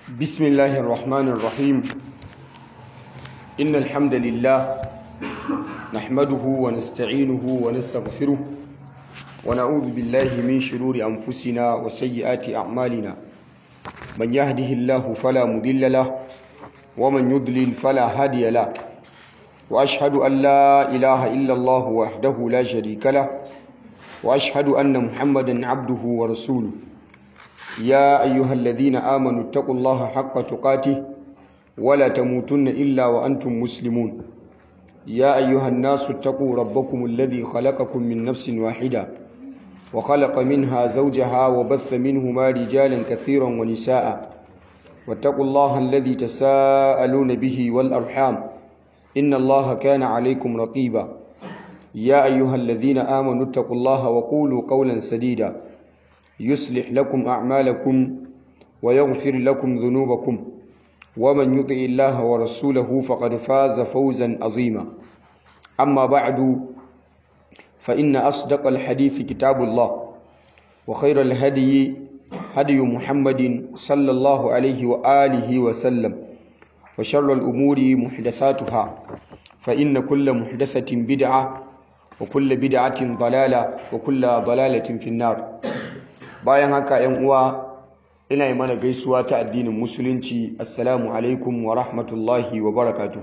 بسم الله الرحمن الرحيم إن الحمد لله نحمده ونستعينه ونستغفره ونعوذ بالله من شرور أنفسنا وسيئات أعمالنا من يهده الله فلا مضل له ومن يضلل فلا هادي له وأشهد أن لا إله إلا الله وحده لا شريك له وأشهد أن محمدا عبده ورسوله يا أيها الذين آمنوا اتقوا الله حق تقاته ولا تموتن إلا وأنتم مسلمون يا أيها الناس اتقوا ربكم الذي خلقكم من نفس واحدة وخلق منها زوجها وبث منهما رجالا كثيرا ونساء واتقوا الله الذي تساءلون به والأرحام إن الله كان عليكم رقيبا يا أيها الذين آمنوا اتقوا الله وقولوا قولا سديدا يصلح لكم أعمالكم ويغفر لكم ذنوبكم ومن يطع الله ورسوله فقد فاز فوزا عظيما أما بعد فإن أصدق الحديث كتاب الله وخير الهدي هدي محمد صلى الله عليه وآله وسلم وشر الأمور محدثاتها فإن كل محدثة بدعة وكل بدعة ضلالة وكل ضلالة في النار bayan haka yan uwa ina yi mana gaisuwa ta addinin musulunci assalamu alaikum wa rahmatullahi wa barakatuhu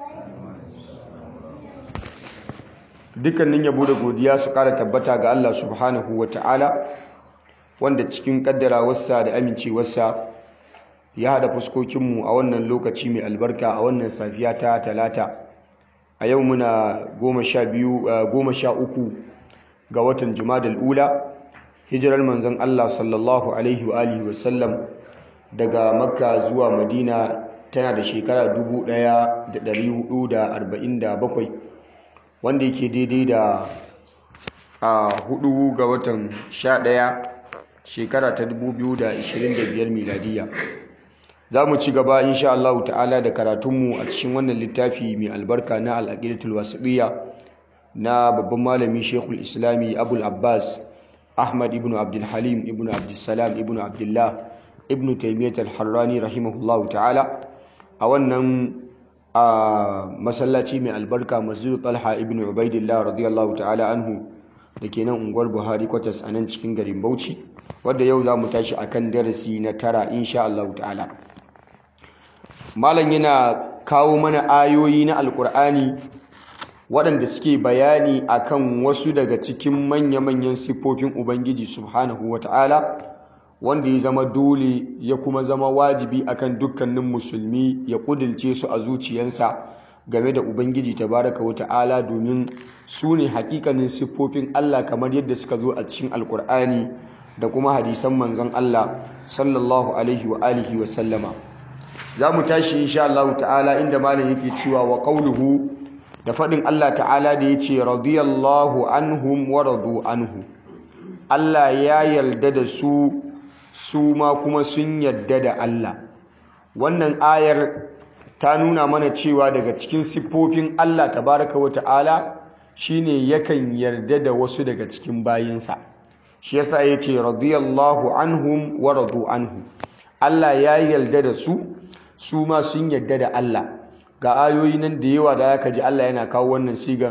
dukkanin yabo da godiya su kara tabbata ga Allah subhanahu wa ta'ala wanda cikin kaddarawarsa da amincewarsa ya haɗa fuskokinmu a wannan lokaci mai albarka a wannan safiya ta talata a yau muna goma sha uku ga watan jumadal ula hijirar manzon Allah sallallahu alaihi wa alihi wasallam daga makka zuwa madina tana da shekara 1447 wanda yake daidai da a hudu ga watan 11 shekara ta 2025 miladiya za mu ci gaba insha Allah ta'ala da karatunmu a cikin wannan littafi mai albarka na al'aqidatul wasiqiyya na babban malami Sheikhul Islami Abul Abbas Ahmad ibn Abdul Halim ibn Abdul Salam ibn Abdullah ibn Taymiyyah al-Harrani rahimahullahu ta'ala a wannan masallaci mai albarka Masjid Talha ibn Ubaidillah radiyallahu ta'ala anhu da ke nan unguwar Buhari kwatas a nan cikin garin Bauchi wadda yau za mu tashi akan darasi na tara insha Allah ta'ala malam yana kawo mana ayoyi na alkur'ani waɗanda suke bayani akan wasu daga cikin manya-manyan siffofin ubangiji subhanahu wata'ala wanda ya zama dole ya kuma zama wajibi akan dukkanin musulmi ya ƙudilce su a zuciyarsa game da ubangiji tabaraka wata'ala domin su ne hakikanin siffofin allah kamar yadda suka zo a cikin alkur'ani da kuma hadisan manzon allah sallallahu alaihi wa alihi wa sallama za mu tashi insha Allah ta'ala inda malam yake cewa wa qawluhu da faɗin Allah ta'ala da ya ce radiyallahu anhum wa radu anhu Allah ya yarda da su su ma kuma sun yarda da Allah wannan ayar ta nuna mana cewa daga cikin siffofin Allah tabaraka wa ta'ala shine yakan yarda da wasu daga cikin bayinsa shi yasa ya ce radiyallahu anhum wa radu anhu Allah ya yarda da su su ma sun yarda da Allah ga ayoyi nan da yawa da aka ji Allah yana kawo wannan siga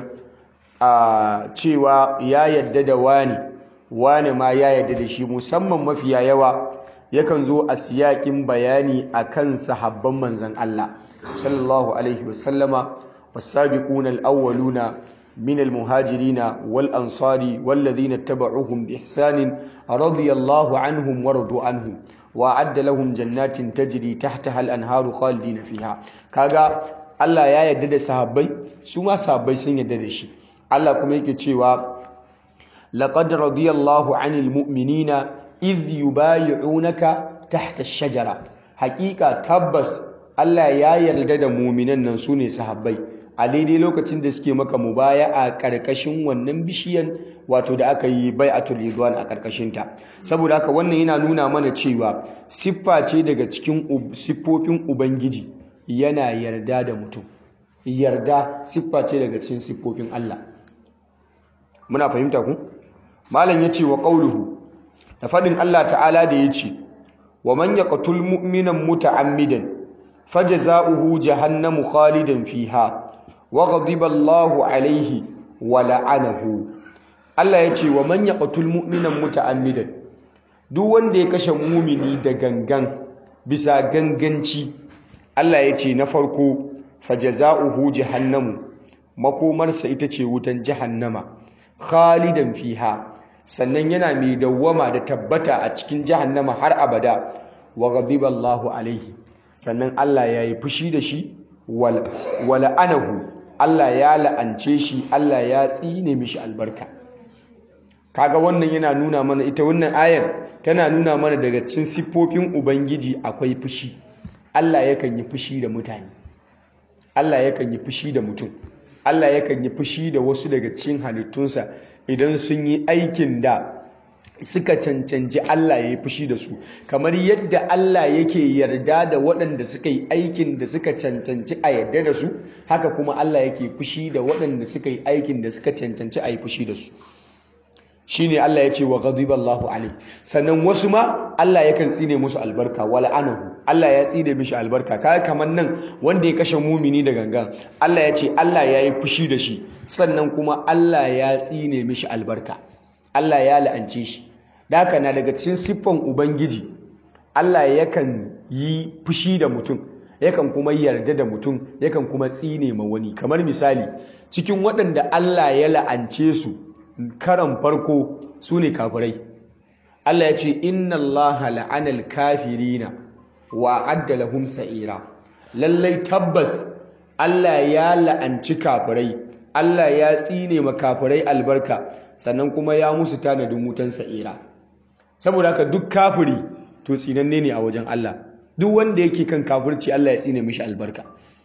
a cewa ya yadda da wani wani ma ya yadda da shi musamman mafiya yawa yakan zo a siyakin bayani akan sahabban manzon Allah sallallahu alaihi wasallama was-sabiquna al-awwaluna من المهاجرين والأنصار والذين اتبعوهم بإحسان رضي الله عنهم ورضوا عنه وأعد لهم جنات تجري تحتها الأنهار خالدين فيها كاغا Allah ya yarda da sahabbai su ma sahabbai sun yarda da shi Allah kuma yake cewa laqad radiyallahu 'anil mu'minina idh yubay'unaka tahta ash-shajara haqiqa tabbas Allah ya yarda da mu'minan nan sune sahabbai a daidai lokacin da suke maka mubaya a ƙarƙashin wannan bishiyan wato da aka yi bai'atul ridwan a ƙarƙashin ta saboda haka wannan yana nuna mana cewa siffa ce daga cikin siffofin ubangiji yana yarda da mutum yarda siffa ce daga cikin siffofin Allah muna fahimta ku malam yace wa qauluhu da fadin Allah ta'ala da yace wa man yaqtul mu'minan muta'ammidan fajza'uhu jahannamu khalidan fiha wa ghadiba Allahu alayhi wa la'anahu Allah ya ce wa man yaqtul mu'minan muta'ammidan duk wanda ya kashe mumini da gangan bisa ganganci Allah ya ce na farko fajaza'uhu jahannamu makomarsa ita ce wutan jahannama khalidan fiha sannan yana mai dawwama da tabbata a cikin jahannama har abada wa ghadiba Allahu alaihi sannan Allah ya yi fushi da shi wa la'anahu Allah ya la'ance shi Allah ya tsine mishi albarka kaga wannan yana nuna mana ita wannan ayar tana nuna mana daga cikin siffofin ubangiji akwai fushi Allah yakan yi fushi da mutane Allah yakan yi fushi da mutum Allah yakan yi fushi da wasu daga cikin halittunsa idan sun yi aikin da suka cancanci Allah ya yi fushi da su kamar yadda Allah yake yarda da waɗanda suka yi aikin da suka cancanci a yarda da su haka kuma Allah yake fushi da waɗanda suka yi aikin da suka cancanci a yi fushi da su shine Allah ya ce wa ghadiballahu alai sannan wasu ma Allah yakan tsine musu albarka wal anahu Allah ya tsine mishi albarka kai kamar nan wanda ya kashe mumini da gangan Allah ya ce Allah ya yi fushi da shi sannan kuma Allah ya tsine mishi albarka Allah ya la'ance shi da haka na daga cikin siffan ubangiji Allah yakan yi fushi da mutum yakan kuma yarda da mutum yakan kuma tsine ma wani kamar misali cikin waɗanda Allah ya la'ance su karan farko su ne kafirai Allah ya ce inna Allah la'anal kafirina wa adda lahum sa'ira lallai tabbas Allah ya la'anci kafirai Allah ya tsine ma kafirai albarka sannan kuma ya musu tanadin wutan sa'ira saboda haka duk kafiri to tsinanne ne a wajen Allah duk wanda yake kan kafirci Allah ya tsine mishi albarka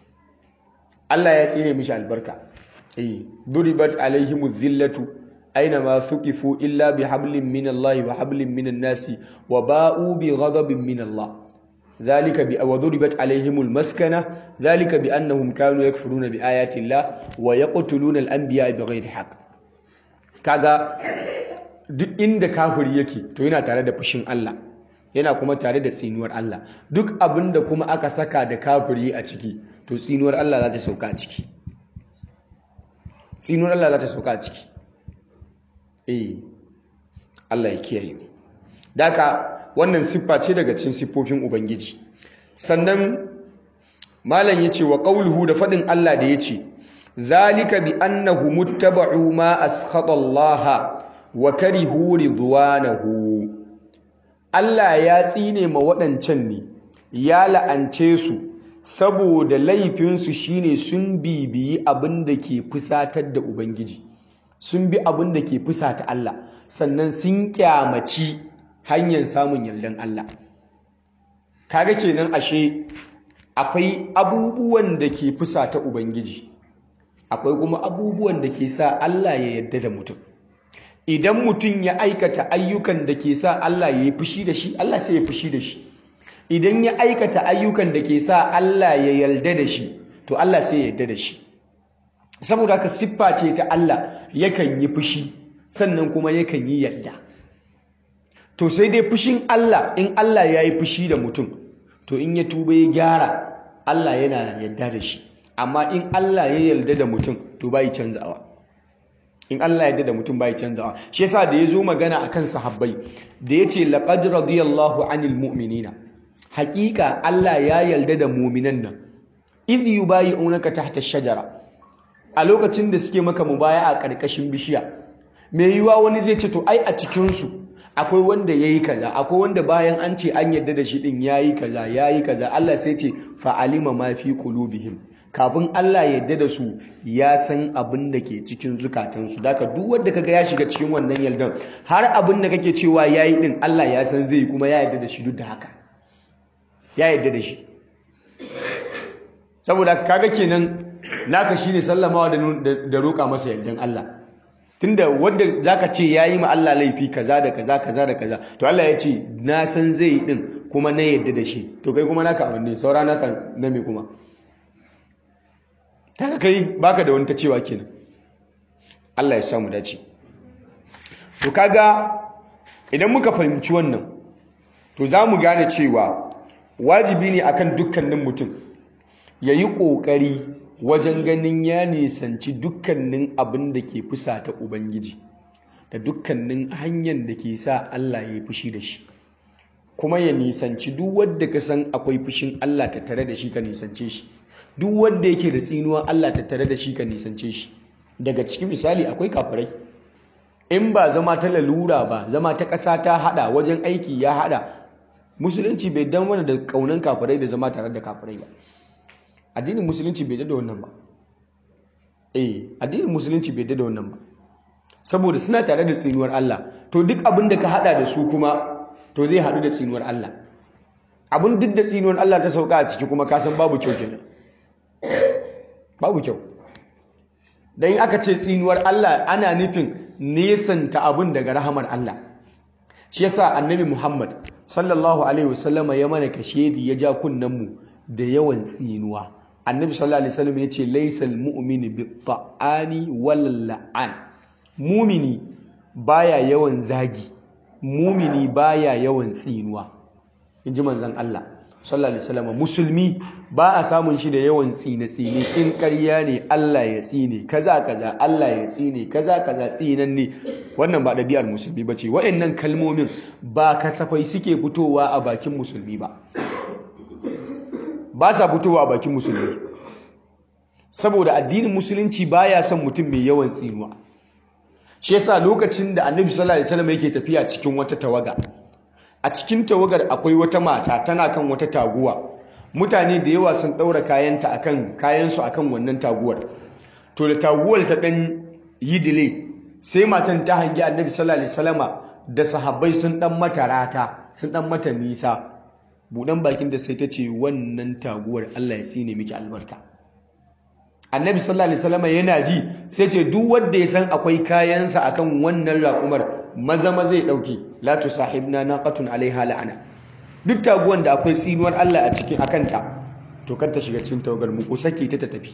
Allah ya tsine mishi albarka eh duribat alaihimuz zillatu أينما ثقفوا إلا بحبل من الله وحبل من الناس وباءوا بغضب من الله ذلك وضربت عليهم المسكنة ذلك بأنهم كانوا يكفرون بآيات الله ويقتلون الأنبياء بغير حق kaga duk inda kafiri yake to yana tare da fushin Allah yana kuma tare da tsinuwar Allah duk abinda kuma aka saka da kafiri a ciki to tsinuwar Allah za ta sauka a ciki tsinuwar Allah za ta sauka a ciki eh Allah ya kiyaye daka wannan siffa ce daga cikin siffofin ubangiji sannan malam yace wa qauluhu da fadin Allah da yace zalika bi annahu muttaba'u ma askhata Allah wa karihu ridwanahu Allah ya tsine ma waɗancan ne ya la'ance su saboda laifinsu shine sun bibiyi abin da ke fusatar da ubangiji sun bi abin da ke fusata Allah sannan sun kyamaci hanyar samun yardan Allah kaga kenan ashe akwai abubuwan da ke fusata ubangiji akwai kuma abubuwan da ke sa Allah ya yarda da mutum idan mutum ya aikata ayyukan da ke sa Allah ya yi fushi da shi Allah sai ya fushi da shi idan ya aikata ayyukan da ke sa Allah ya yarda da shi to Allah sai ya yarda da shi saboda haka siffa ce ta Allah yakan yi fushi sannan kuma yakan yi yarda to sai dai fushin Allah in Allah ya yi fushi da mutum to in ya tuba ya gyara Allah yana yarda da shi amma in Allah ya yarda da mutum to bai canzawa in Allah ya yarda da mutum bai canzawa shi yasa da yazo magana akan sahabbai da yace laqad radiyallahu anil mu'minina haqiqa Allah ya yarda da mu'minan nan idh yubayi'unaka tahta ash-shajara a lokacin da suke maka mubaya a ƙarƙashin bishiya mai yiwa wani zai ce to ai a cikinsu akwai wanda ya yi kaza akwai wanda bayan an ce an yadda da shi ɗin ya yi kaza ya yi kaza Allah sai ce fa'alima ma fi qulubihim kafin Allah ya yadda da su ya san abin da ke cikin zukatansu daga duk wanda kaga ya shiga cikin wannan yaldan har abin da kake cewa ya yi ɗin Allah ya san zai kuma ya yadda da shi duk da haka ya yadda da shi saboda kaga kenan naka shine sallamawa da roƙa masa yardan Allah tunda wanda zaka ce yayi ma Allah laifi kaza da kaza kaza da kaza to Allah ya ce na san zai din kuma na yadda da shi to kai kuma naka wanne saura naka na me kuma kaga kai baka da wani ta cewa kenan Allah ya samu dace to kaga idan muka fahimci wannan to za mu gane cewa wajibi ne akan dukkanin mutum ya yi ƙoƙari wajen ganin ya nisanci dukkanin abin da ke fusata ubangiji da dukkanin hanyar da ke sa Allah ya yi fushi da shi kuma ya nisanci duk wadda ka san akwai fushin Allah tattare da shi ka nisance shi duk wadda yake da tsinuwa Allah tattare da shi ka nisance shi daga cikin misali akwai kafirai in ba zama ta lalura ba zama ta ƙasa ta hada wajen aiki ya hada musulunci bai dan wani da kaunan kafirai da zama tare da kafirai ba addinin musulunci bai da wannan ba eh addinin musulunci bai da wannan ba saboda suna tare da tsinuwar Allah to duk abin da ka hada da su kuma to zai hadu da tsinuwar Allah abin duk da tsinuwar Allah ta sauka a ciki kuma ka san babu kyau kenan babu kyau dan aka ce tsinuwar Allah ana nufin nesanta abin daga rahamar Allah shi yasa annabi Muhammad sallallahu alaihi wasallama ya mana kashedi ya ja kunnen mu da yawan tsinuwa annabi sallallahu alaihi wasallam yace laysal mu'minu bi-ta'ani wal la'an mumini baya yawan zagi mumini baya yawan tsinuwa inji manzon Allah sallallahu alaihi wasallam musulmi ba a samun shi da yawan tsine tsine in ƙarya ne Allah ya tsine kaza kaza Allah ya tsine kaza kaza tsinan ne wannan ba ɗabi'ar musulmi bace waɗannan kalmomin ba kasafai suke fitowa a bakin musulmi ba ba sa fitowa a bakin musulmi saboda addinin musulunci baya son mutum mai yawan tsinuwa shi yasa lokacin da annabi sallallahu alaihi wasallam yake tafiya cikin wata tawaga a cikin tawagar akwai wata mata tana kan wata taguwa mutane da yawa sun daura kayanta akan kayansu akan wannan taguwar to da taguwar ta dan yi delay sai matan ta hangi annabi sallallahu alaihi wasallama da sahabbai sun dan mata rata sun dan mata nisa budan bakin da sai ta ce wannan taguwar Allah ya tsine miki albarka annabi sallallahu alaihi wasallam yana ji sai ce duk wanda ya san akwai kayansa akan wannan raƙumar maza maza ya dauke la tusahibna naqatun alaiha la'ana duk taguwan da akwai tsinuwar Allah a cikin akanta to kar ta shiga cikin tawagar mu ko sake ta ta tafi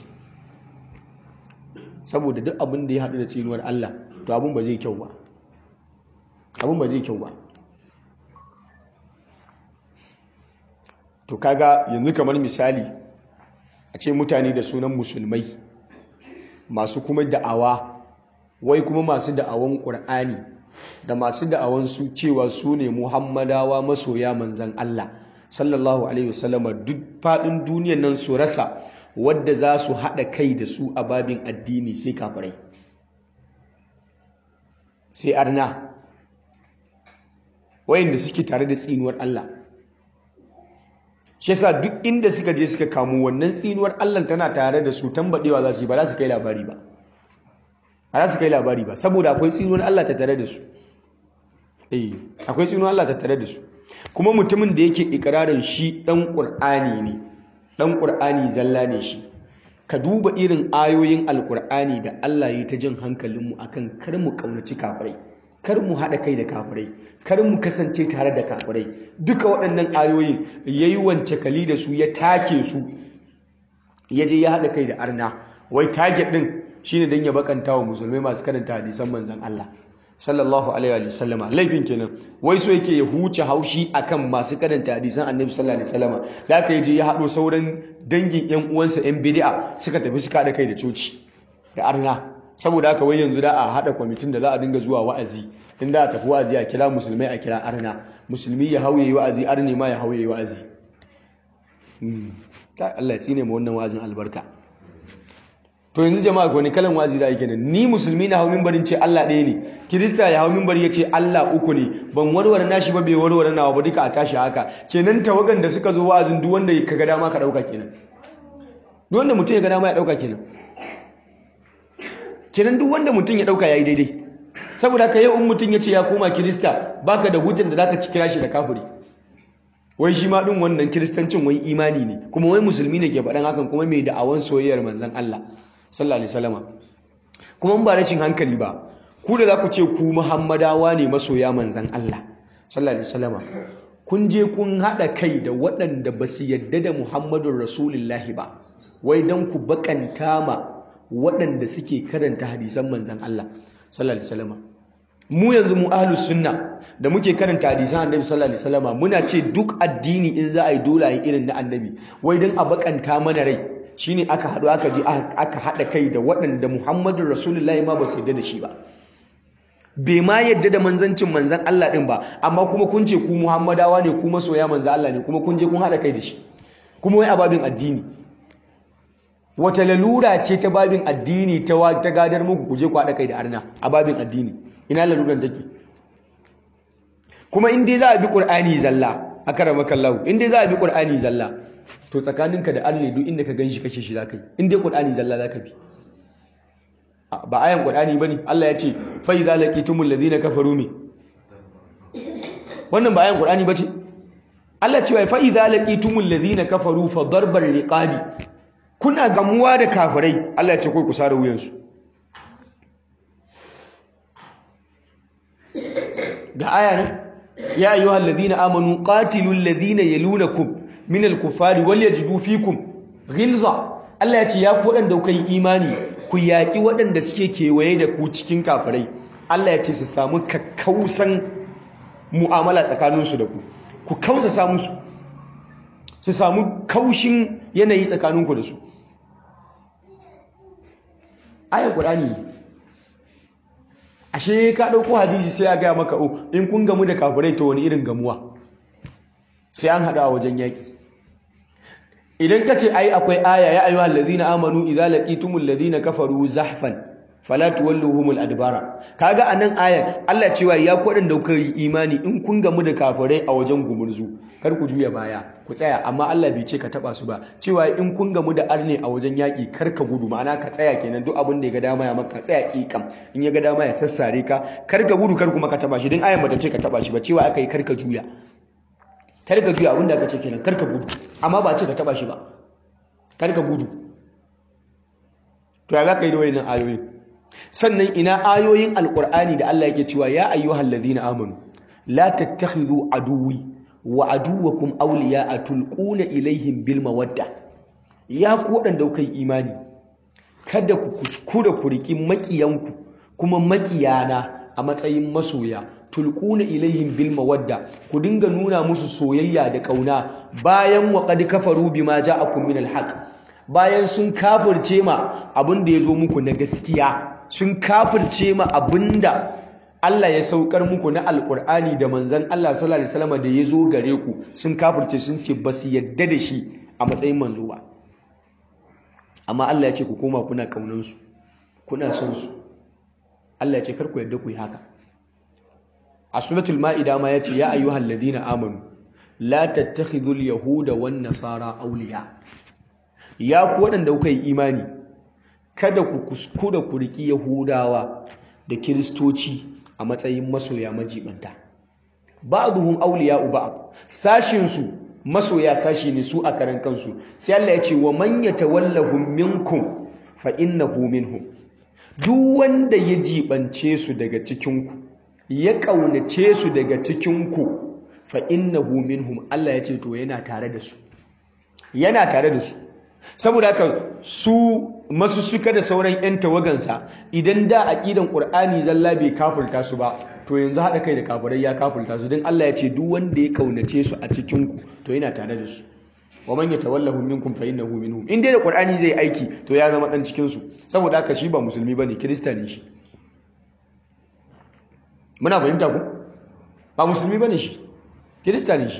saboda duk abin da ya haɗu da tsinuwar Allah to abin ba zai kyau ba abin ba zai kyau ba to kaga yanzu kamar misali a ce mutane da sunan musulmai masu kuma da'awa wai kuma masu da'awan ƙur'ani da masu da'awan su cewa su ne muhammadawa masoya manzan Allah sallallahu alaihi wasallama duk faɗin duniyan nan su rasa wadda za su haɗa kai da su a babin addini sai kafirai sai arna wayanda suke tare da tsinuwar Allah shi yasa duk inda suka je suka kamo wannan tsinuwar Allah tana tare da su tambadewa za su yi ba za su kai labari ba ba za su kai labari ba saboda akwai tsinuwar Allah ta tare da su eh akwai tsinuwar Allah ta tare da su kuma mutumin da yake ikirarin shi dan Qur'ani ne dan Qur'ani zalla ne shi ka duba irin ayoyin alkur'ani da Allah ya ta jin hankalinmu akan kar mu kaunaci kafirai kar mu haɗa kai da kafirai kar mu kasance tare da kafirai duka waɗannan ayoyin ya yi wance kali da su ya take su ya je ya haɗa kai da arna wai target ɗin shine don ya bakanta wa musulmai masu karanta hadisan manzan Allah sallallahu alaihi wa sallama laifin kenan wai so yake ya huce haushi akan masu karanta hadisan annabi sallallahu alaihi wasallama da aka je ya haɗo sauran dangin yan uwansa yan bid'a suka tafi suka haɗa kai da coci da arna saboda haka wai yanzu da a haɗa kwamitin da za a dinga zuwa wa'azi in da a tafi wa'azi a kira musulmai a kira arna musulmi ya hauye wa'azi arne ma ya hauye wa'azi Allah ya tsine ma wannan wa'azin albarka to yanzu jama'a ko ne kalan wa'azi za a yi kenan ni musulmi na hau mimbarin ce Allah ɗaya ne kirista ya hau mimbari ya ce Allah uku ne ban warware nashi ba bai warware nawa ba duka a tashi haka kenan tawagan da suka zo wa'azin duk wanda ka ga dama ka ɗauka kenan duk wanda mutum ya ga dama ya ɗauka kenan kenan duk wanda mutum ya ɗauka ya yi daidai saboda haka yau in mutum ya ce ya koma kirista baka da hujjar da zaka ci kira shi da kafiri wai shi ma din wannan kiristancin wai imani ne kuma wai musulmi ne ke faɗan hakan kuma mai da'awan soyayyar manzon Allah sallallahu alaihi wasallama kuma ba rashin hankali ba ku da za ku ce ku muhammadawa ne masoya manzon Allah sallallahu alaihi wasallama kun je kun haɗa kai da waɗanda ba su yadda da muhammadun rasulullahi ba wai don ku bakanta ma waɗanda suke karanta hadisan manzan Allah sallallahu alaihi wasallam mu yanzu mu ahlus sunna da muke karanta hadisan annabi sallallahu alaihi wasallama muna ce duk addini in za a yi dole a yi irin na annabi wai don a bakanta mana rai shine aka haɗu aka je aka haɗa kai da waɗanda muhammadu rasulullahi ma ba su yarda da shi ba bai ma yadda da manzancin manzan Allah ɗin ba amma kuma kun ce ku muhammadawa ne ku masoya manzan Allah ne kuma kun je kun haɗa kai da shi kuma wai a babin addini wata lalura ce ta babin addini ta ta gadar muku ku je ku haɗa kai da arna a babin addini ina laluran take kuma in dai za a bi qur'ani zalla akramaka Allah in dai za a bi qur'ani zalla to tsakaninka da Allah duk inda ka ganshi kashe shi zaka yi in dai qur'ani zalla zaka bi ba ayan qur'ani bane Allah ya ce fa idza laqitumul ladina kafaru mi wannan ba ayan qur'ani bace Allah cewa fa idza laqitumul ladina kafaru fa darbar riqabi kuna gamuwa da kafirai Allah ya ce kai ku sare wuyansu ga aya nan ya ayyuhal ladina amanu qatilul ladina yalunakum minal kuffari wal yajidu fikum ghilza Allah ya ce ya ku wadanda kuka yi imani ku yaki waɗanda suke kewaye da ku cikin kafirai Allah ya ce su samu kakkausan mu'amala tsakaninsu da ku ku kausa musu su samu kaushin yanayi tsakaninku da su ayar ƙurani ashe ka ɗauko hadisi sai ya gaya maka o in kun gamu da kafirai ta wani irin gamuwa sai an haɗu a wajen yaƙi idan ka ce ai akwai aya ya ayyuhal ladina amanu idza laqitumul ladina kafaru zahfan fala tuwalluhumul adbara kaga anan ayar Allah cewa ya ku da kuka yi imani in kun gamu da kafirai a wajen gumurzu kar ku juya baya ku tsaya amma Allah bai ce ka taba su ba cewa in kun gamu da arne a wajen yaki kar ka gudu ma'ana ka tsaya kenan duk abin da ya ga dama ya maka tsaya kikam in ya ga dama ya sassare ka kar ka gudu kar kuma ka taba shi din ayar bata ce ka taba shi ba cewa aka yi kar ka juya kar ka juya abin da aka ce kenan kar ka gudu amma ba ce ka taba shi ba kar ka gudu to ya za ka yi da wayannan ayoyin sannan ina ayoyin alkur'ani da Allah yake cewa ya ayyuhal ladhina amanu la tattakhidhu aduwwi wa aduwwakum awliya'a tulquna ilaihim bil mawadda ya ku wadanda kuka yi imani kada ku kuskura ku riki makiyanku kuma makiyana a matsayin masoya tulquna ilaihim bil mawadda ku dinga nuna musu soyayya da kauna bayan wa qad kafaru bima ja'akum min al haqq bayan sun kafirce ma abin da ya zo muku na gaskiya sun kafirce ma abinda Allah ya saukar muku na alkur'ani da manzan Allah sallallahu alaihi wasallam da ya zo gare ku sun kafirce sun ce ba su yadda da shi a matsayin manzo ba amma Allah ya ce ku koma kuna kaunan su kuna son su Allah ya ce kar ku yadda ku yi haka a suratul maida ma ya ce ya ayyuhal ladina amanu la tattakhidhul yahuda wan nasara awliya ya ku waɗanda kuka yi imani kada ku kuskura ku riƙi yahudawa da kiristoci a matsayin masoya majibanta ba'dhum awliya'u ba'd sashin su masoya sashi ne su a karan kansu sai Allah ya ce wa man yatawallahum minkum fa innahu minhum duk wanda ya jibance su daga cikin ku ya kaunace su daga cikin ku fa innahu minhum Allah ya ce to yana tare da su yana tare da su saboda haka su masu suka da sauran 'yan tawagansa idan da aƙidan ƙur'ani zalla bai kafulta su ba to yanzu haɗa kai da kafirai ya kafulta su don Allah ya ce duk wanda ya kaunace su a cikinku to yana tare da su wa man yatawallahu minkum fa innahu minhum in dai da ƙur'ani zai aiki to ya zama dan cikin su saboda haka shi ba musulmi bane kirista ne shi muna fahimta ku ba musulmi bane shi kirista ne shi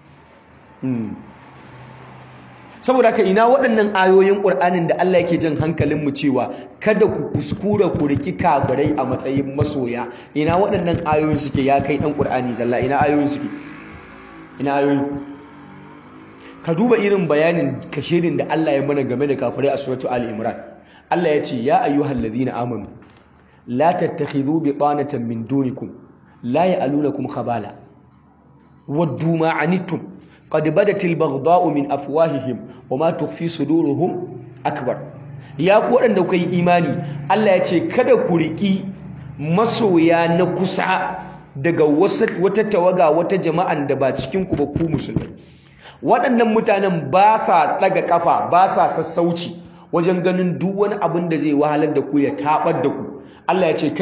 saboda ka ina waɗannan ayoyin ƙur'anin da Allah yake jan hankalinmu cewa kada ku kuskura ku riki kafirai a matsayin masoya ina waɗannan ayoyin suke ya kai ɗan ƙur'ani zalla ina ayoyin suke ina ayoyin ka duba irin bayanin kashedin da Allah ya mana game da kafirai a suratu Ali Imran Allah ya ce ya ayyuhal ladina amanu la tattakhidhu bitanatan min dunikum la ya'lunakum khabala waddu ma anittum قد بدت البغضاء من أفواههم وما تخفي صدورهم أكبر ya ku waɗanda kuka yi imani Allah ya ce kada ku riƙi masoya na kusa daga wata tawaga wata jama'an da ba cikin ku ba ku musulmai waɗannan mutanen ba sa ɗaga ƙafa ba sa sassauci wajen ganin duk wani abin da zai wahalar da ku ya taɓar da ku Allah ya ce kai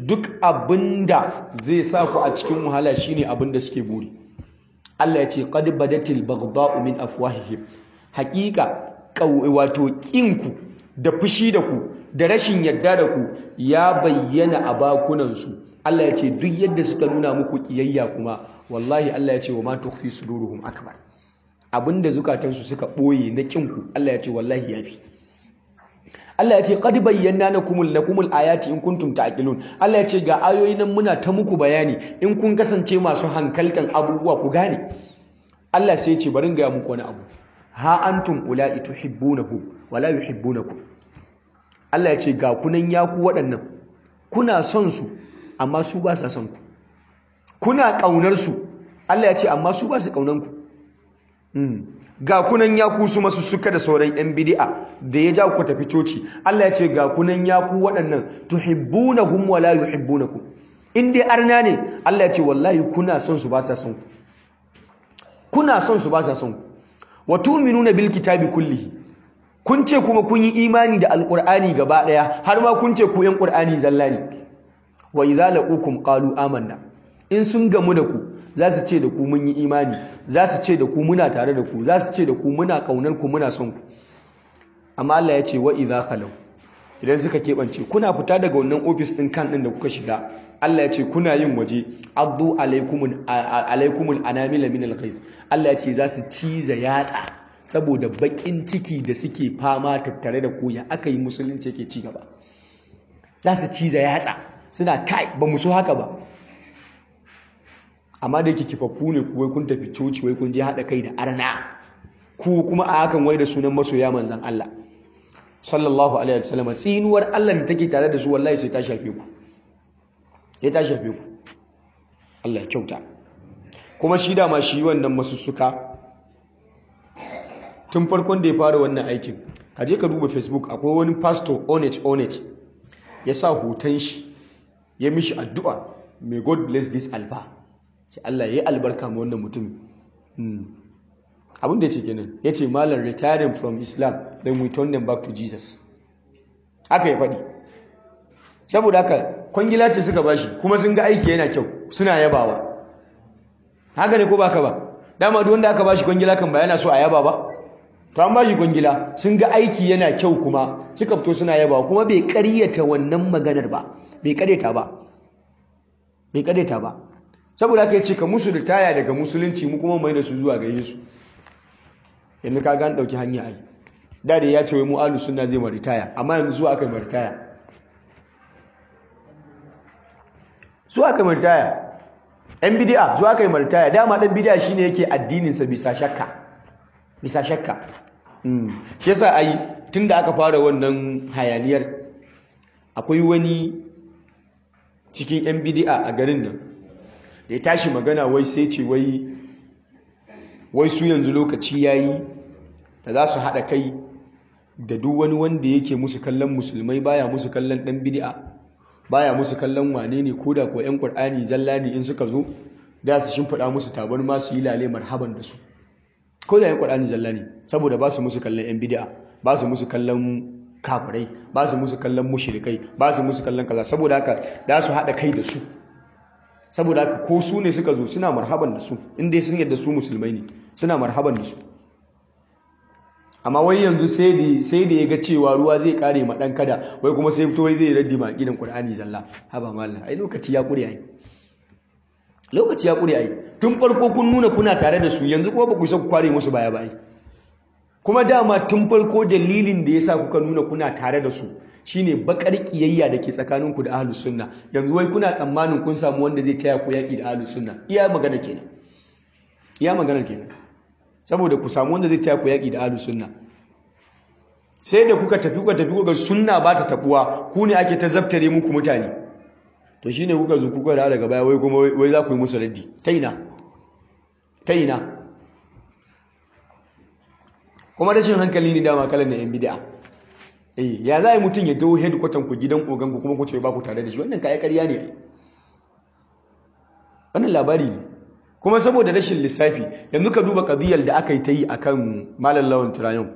duk abinda zai sa ku a cikin wahala shine abinda suke buri Allah ya ce qad badatil baghdha'u min afwahihim haqiqa wato kinku da fushi da ku da rashin yadda da ku ya bayyana a bakunansu Allah ya ce duk yadda suka nuna muku kiyayya kuma wallahi Allah ya ce wa ma tukhfi suduruhum akbar abinda zukatansu suka boye na kinku Allah ya ce wallahi yafi Allah ya ce qad bayyana lakumul lakumul ayati in kuntum ta'qilun Allah ya ce ga ayoyi nan muna ta muku bayani in kun kasance masu hankaltan abubuwa ku gane Allah sai ya ce bari ga muku wani abu ha antum ula'i tuhibbunahum wala yuhibbunakum Allah ya ce ga kunan yaku waɗannan kuna son su amma su ba sa son ku kuna ƙaunar su Allah ya ce amma su ba su ƙaunan ku ga kunan yaku su masu suka da sauran yan bid'a da ya ja ku tafi coci Allah ya ce ga kunan yaku waɗannan tuhibbunahum wala yuhibbunakum in dai arna ne Allah ya ce wallahi kuna son su ba sa son ku kuna son su ba sa son ku wa tu'minuna bil kitabi kullihi kun ce kuma kun yi imani da alqur'ani gaba daya har ma kun ce ku yan qur'ani zalla ne wa idza laqukum qalu amanna in sun gamu da ku za su ce da ku mun yi imani za su ce da ku muna tare da ku za su ce da ku muna kaunar ku muna son ku amma Allah ya ce wa idza khalu idan suka keɓance kuna fita daga wannan ofis ɗin kan ɗin da kuka shiga Allah ya ce kuna yin waje addu alaikumul alaikumul anamila min alghaiz Allah ya ce za su ciza yatsa saboda bakin ciki da suke fama tattare da koya aka yi musulunci yake ci gaba za su ciza yatsa suna kai ba mu so haka ba amma da yake kifaffu ne kuwai kun tafi coci wai kun je haɗa kai da arna ku kuma a hakan wai da sunan masoya manzan Allah sallallahu alaihi wasallam tsinuwar Allah da take tare da su wallahi sai ta shafe ku ya ta shafe ku Allah ya kyauta kuma shi dama shi wannan masussuka tun farkon da ya fara wannan aikin ka je ka duba facebook akwai wani pastor onet onet ya sa hoton shi ya mishi addu'a may god bless this alba ce Allah ya yi albarka ma wannan mutum abin da ya ce kenan ya ce malar retiring from islam then we turn them back to jesus haka ya faɗi saboda haka kwangila ce suka bashi kuma sun ga aiki yana kyau suna yabawa haka ne ko baka ba dama duk wanda aka bashi kwangila kan ba yana so a yaba ba to an bashi kwangila sun ga aiki yana kyau kuma suka fito suna yabawa kuma bai karyata wannan maganar ba bai karyata ba bai karyata ba saboda haka yace ka musu ritaya daga musulunci mu kuma mai da su zuwa ga Yesu yanzu ka ga an dauki hanya ai da da ya ce wai mu ahlus sunna zai mu ritaya amma yanzu zuwa aka mu ritaya zuwa aka mu ritaya ɗan bid'a zuwa aka yi ritaya dama ɗan bid'a shine yake addinin sa bisa shakka bisa shakka shi yasa ai tunda aka fara wannan hayaniyar akwai wani cikin yan bid'a a garin nan da ya tashi magana wai sai ce wai wai su yanzu lokaci yayi da za su haɗa kai da duk wani wanda yake musu kallon musulmai baya musu kallon ɗan bid'a baya musu kallon wane ne ko da ko ƴan ƙur'ani zalla ne in suka zo da su shimfiɗa musu tabar ma su yi lale marhaban da su ko da ƴan ƙur'ani zalla ne saboda ba su musu kallon ƴan bid'a ba su musu kallon kafirai ba su musu kallon mushrikai ba su musu kallon kaza saboda haka da su haɗa kai da su saboda haka ko su ne suka zo suna marhaban da su inda sun yadda su musulmai ne suna marhaban da su amma wai yanzu sai da ya ga cewa ruwa zai kare ma dan kada wai kuma sai fito wai zai raddi ma gidan qur'ani zalla haba mallam ai lokaci ya kure ai lokaci ya kure ai tun farko kun nuna kuna tare da su yanzu kuma ba ku isa ku kware musu baya ba ai kuma dama tun farko dalilin da yasa kuka nuna kuna tare da su shine bakar kiyayya da ke tsakaninku da ahlus sunna yanzu wai kuna tsammanin kun samu wanda zai taya ku yaki da ahlus sunna iya magana kenan iya magana kenan saboda ku samu wanda zai taya ku yaki da ahlus sunna sai da kuka tafi kuka tafi kuka sunna ba ta tabuwa ku ne ake ta zabtare muku mutane to shine kuka zo kuka da daga baya wai kuma wai za ku yi musu raddi ta ina ta ina kuma rashin hankali ne dama kalan na yan bid'a eh ya za a yi mutum ya dawo headquarter ku gidan ogan ku kuma ku ce ba ku tare da shi wannan kayan ƙarya ne wannan labari ne kuma saboda rashin lissafi yanzu ka duba kadiyar da aka yi ta yi akan malam lawan turayon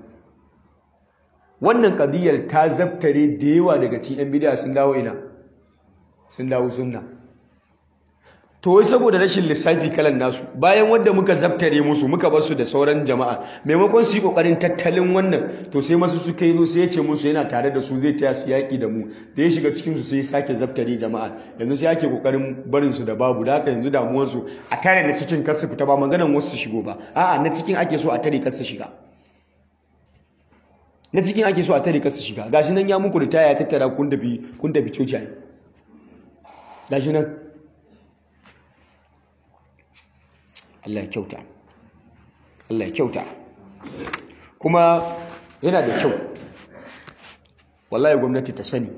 wannan kadiyar ta zabtare da yawa daga cikin yan bid'a sun dawo ina sun dawo sunna to wai saboda rashin lissafi kalan nasu bayan wanda muka zabtare musu muka bar su da sauran jama'a maimakon su yi kokarin tattalin wannan to sai masu suka yi zo sai ya ce musu yana tare da su zai taya su yaki da mu da ya shiga cikin su sai sake zabtare jama'a yanzu sai ake kokarin barin su da babu da haka yanzu damuwar su a tare na cikin kasu fita ba maganan wasu su shigo ba a'a na cikin ake so a tare kasu shiga na cikin ake so a tare kasu shiga gashi nan ya muku ritaya ya tattara kun tafi kun tafi coci ai gashi nan Allah ya kyauta Allah ya kyauta kuma yana da kyau wallahi gwamnati ta sani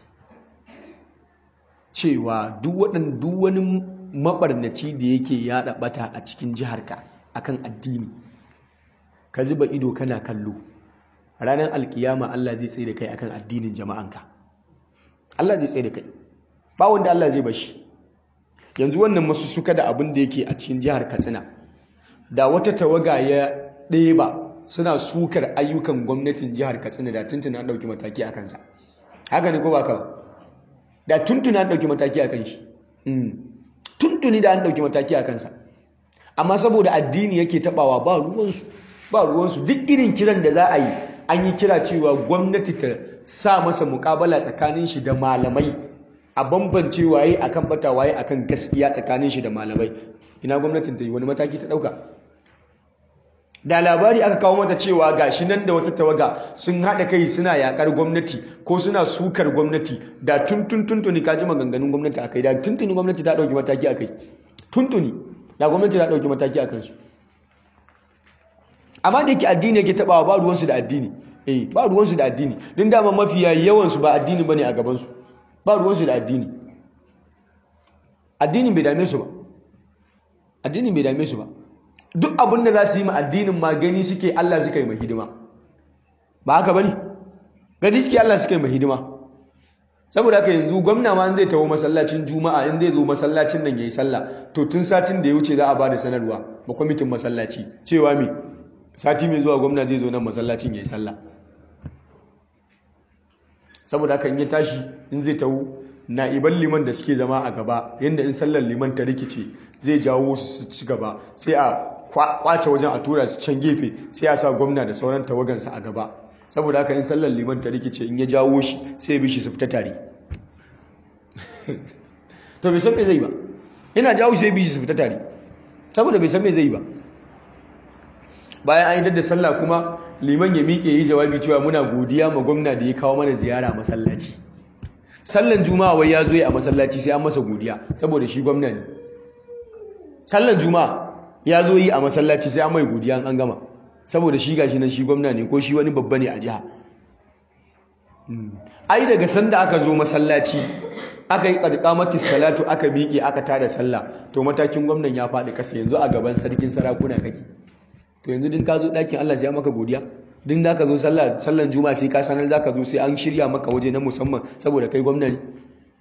cewa duk waɗan duk wani mabarnaci da yake yaɗa ɓata a cikin jiharka akan addini ka zuba ido kana kallo ranar alkiyama Allah zai tsaye da kai akan addinin jama'anka Allah zai tsaye da kai ba wanda Allah zai bashi yanzu wannan masu suka da abin da yake a cikin jihar Katsina da wata tawaga ya ɗeba suna sukar ayyukan gwamnatin jihar Katsina da tuntuna an ɗauki mataki a kansa haka ne ko ba ka da tuntuna an ɗauki mataki a kan shi tuntuni da an ɗauki mataki a kansa amma saboda addini yake taɓawa ba ruwansu ba ruwansu duk irin kiran da za a yi an yi kira cewa gwamnati ta sa masa mukabala tsakanin shi da malamai a bambance waye akan bata waye akan gaskiya tsakanin shi da malamai ina gwamnatin ta yi wani mataki ta dauka da labari aka kawo mata cewa gashi nan da wata tawaga sun hada kai suna yakar gwamnati ko suna sukar gwamnati da tuntun tuntuni kaji maganganun gwamnati akai da tuntuni gwamnati ta dauki mataki akai tuntuni da gwamnati ta dauki mataki akan su amma da yake addini yake tabawa ba ruwansu da addini eh ba ruwansu da addini din dama mafiya yawansu ba addini bane a gabansu ba ruwansu da addini addinin bai dame su ba addinin bai dame su ba duk abin da za su yi ma addinin ma gani suke Allah suka yi ma hidima ba haka bane gani suke Allah suka yi ma hidima saboda haka yanzu gwamna ma zai tawo masallacin juma'a in zai zo masallacin nan yayi sallah to tun satin da ya wuce za a bada sanarwa ba kwamitin masallaci cewa me sati mai zuwa gwamna zai zo nan masallacin yayi sallah saboda haka in ya tashi in zai tawo na'iban liman da suke zama a gaba yadda in sallar liman ta rikice zai jawo su su ci gaba sai a kwace wajen a tura su can gefe sai a sa gwamna da sauran tawagansa a gaba saboda haka in sallar liman ta rikice in ya jawo shi sai ya bi shi su fita tare to bai san me zai ba yana jawo shi sai bi shi su fita tare saboda bai san me zai ba bayan an yi da sallah kuma liman ya miƙe yi jawabi cewa muna godiya ma gwamna da ya kawo mana ziyara masallaci sallan juma'a wai ya zo a masallaci sai an masa godiya saboda shi gwamna ne sallan juma'a ya zo yi a masallaci sai an mai godiya an gama saboda shi gashi nan shi gwamna ne ko shi wani babba ne a jiha ai daga sanda aka zo masallaci aka yi qadqamatis salatu aka miƙe aka tada sallah to matakin gwamnan ya faɗi ƙasa yanzu a gaban sarkin sarakuna kake to yanzu din ka zo ɗakin Allah sai ya maka godiya din da ka zo sallan juma'a sai ka sanar za ka zo sai an shirya maka waje na musamman saboda kai gwamna ne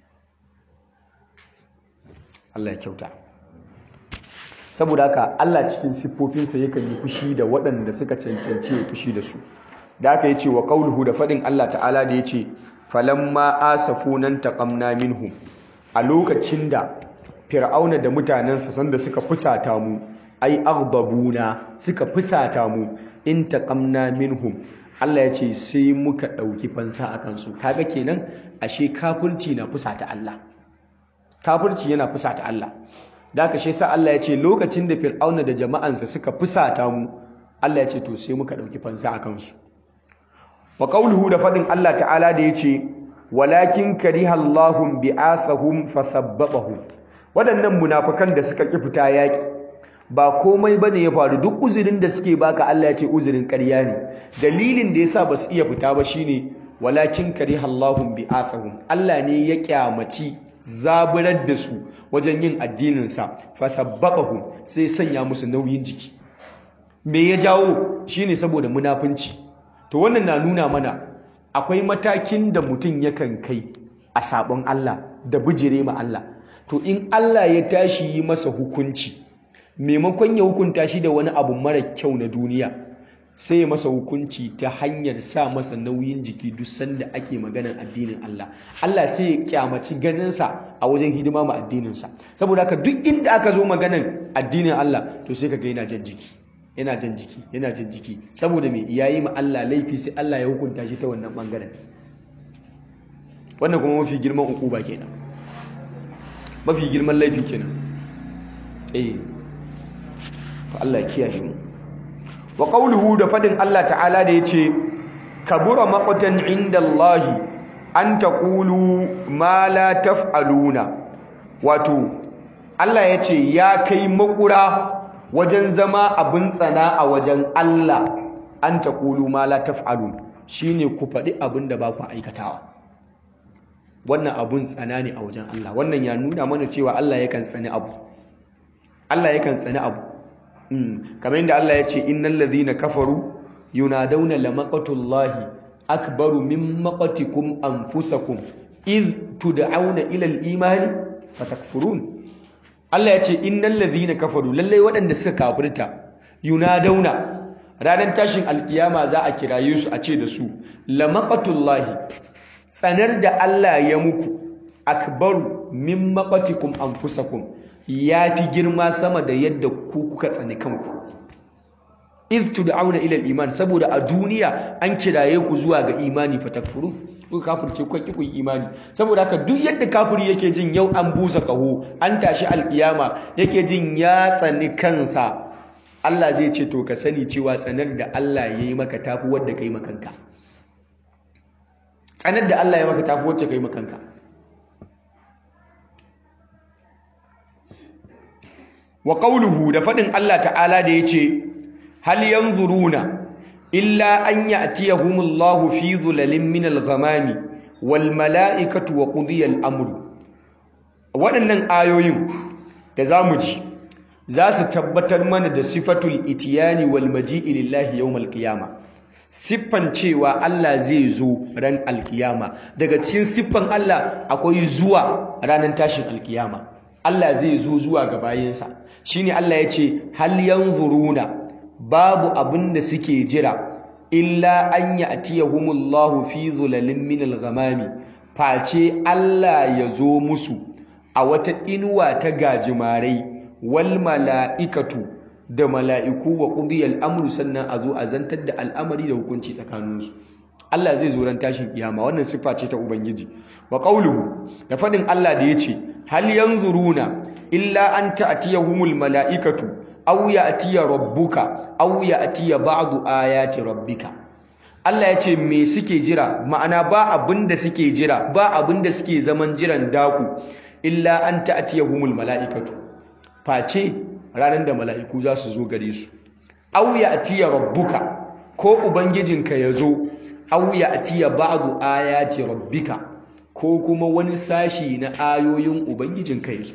Allah ya kyauta saboda haka Allah cikin siffofinsa yakan yi fushi da waɗanda suka cancanci ya fushi da su da aka yi ce wa qauluhu da faɗin Allah ta'ala da ya ce falamma asafunan taqamna minhum a lokacin da fir'auna da mutanensa sanda suka fusata mu ai aghdabuna suka fusata mu in taqamna minhum Allah ya ce sai muka ɗauki fansa a kansu kaga kenan ashe kafirci na fusata Allah kafirci yana fusata Allah da haka shi sa Allah ya ce lokacin da fir'auna da jama'ansa suka fusata mu Allah ya ce to sai muka ɗauki fansa a kansu wa qawluhu da faɗin Allah ta'ala da ya ce walakin kariha Allahum bi'athahum fasabbatahum waɗannan munafukan da suka ki fita yaƙi ba komai bane ya faru duk uzurin da suke baka Allah ya ce uzurin ƙarya ne dalilin da yasa basu iya fita ba shine walakin kariha Allahum bi'athahum Allah ne ya kyamaci zaburar da su wajen yin addinin sa fathabbaqahum sai sanya musu nauyin jiki me ya jawo shine saboda munafunci to wannan na nuna mana akwai matakin da mutum yakan kai a sabon Allah da bijire ma Allah to in Allah ya tashi yi masa hukunci maimakon ya hukunta shi da wani abu mara kyau na duniya sai ya masa hukunci ta hanyar sa masa nauyin jiki duk sanda ake maganar addinin Allah Allah sai ya kyamaci ganinsa a wajen hidima ma addininsa saboda haka duk inda aka zo maganar addinin Allah to sai kaga yana jan jiki yana jan jiki yana jan jiki saboda me yayi ma Allah laifi sai Allah ya hukunta shi ta wannan bangaren wannan kuma mafi girman ukuba kenan mafi girman laifi kenan eh to Allah ya kiyaye mu wa qawluhu da fadin Allah ta'ala da yace kabura maqtan indallahi an taqulu ma la taf'aluna wato Allah yace ya kai makura wajen zama abin tsana a wajen Allah an taqulu ma la taf'alun shine ku faɗi abin da ba ku aikatawa wannan abun tsana ne a wajen Allah wannan ya nuna mana cewa Allah yakan tsani abu Allah yakan tsani abu kamar yadda Allah ya ce innal ladhina kafaru yunadawna lamaqatullahi akbaru min maqatikum anfusakum id tud'auna ila al-iman fatakfurun Allah ya ce innal ladhina kafaru lalle waɗanda suka kafirta yunadawna ranar tashin alkiyama za a kiraye su a ce da su lamaqatullahi tsanar da Allah ya muku akbaru min maqatikum anfusakum ya fi girma sama da yadda ku kuka tsani kanku iz tud'auna ila al-iman saboda a duniya an kiraye ku zuwa ga imani fatakfuru kuka kafirce ku ki ku imani saboda haka duk yadda kafiri yake jin yau an busa kaho an tashi alkiyama yake jin ya tsani kansa Allah zai ce to ka sani cewa tsanar da Allah ya yi maka tafi wadda kai makanka tsanar da Allah ya maka tafi wacce kai makanka wa qawluhu da fadin Allah ta'ala da yace hal yanzuruna illa an ya'tiyahumullahu fi dhulalin min al-ghamami wal mala'ikatu wa qudiya al-amru waɗannan ayoyin da zamu ji za su tabbatar mana da sifatul itiyani wal maji'i lillahi yawmal qiyama siffan cewa Allah zai zo ran alkiyama daga cikin siffan Allah akwai zuwa ranar tashin alkiyama Allah zai zo zuwa ga bayinsa shine Allah ya ce hal yanzuruna babu abin da suke jira illa an ya'tiyahumullahu fi zulalin min al-ghamami face Allah ya zo musu a wata inuwa ta gajimarai wal mala'ikatu da mala'iku wa qudiyal amru sannan a zo a zantar da al'amari da hukunci tsakaninsu Allah zai zo ran tashin kiyama wannan siffa ce ta ubangiji wa qawluhu da fadin Allah da yace hal yanzuruna illa an ta'tiyahumul mala'ikatu aw ya'tiya rabbuka aw ya'tiya ba'du ayati rabbika Allah ya ce me suke jira ma'ana ba abinda suke jira ba abinda suke zaman jiran daku illa an ta'tiyahumul mala'ikatu face ranar da mala'iku za su zo gare su aw ya'tiya rabbuka ko ubangijinka ya zo aw ya'tiya ba'du ayati rabbika ko kuma wani sashi na ayoyin ubangijinka ya zo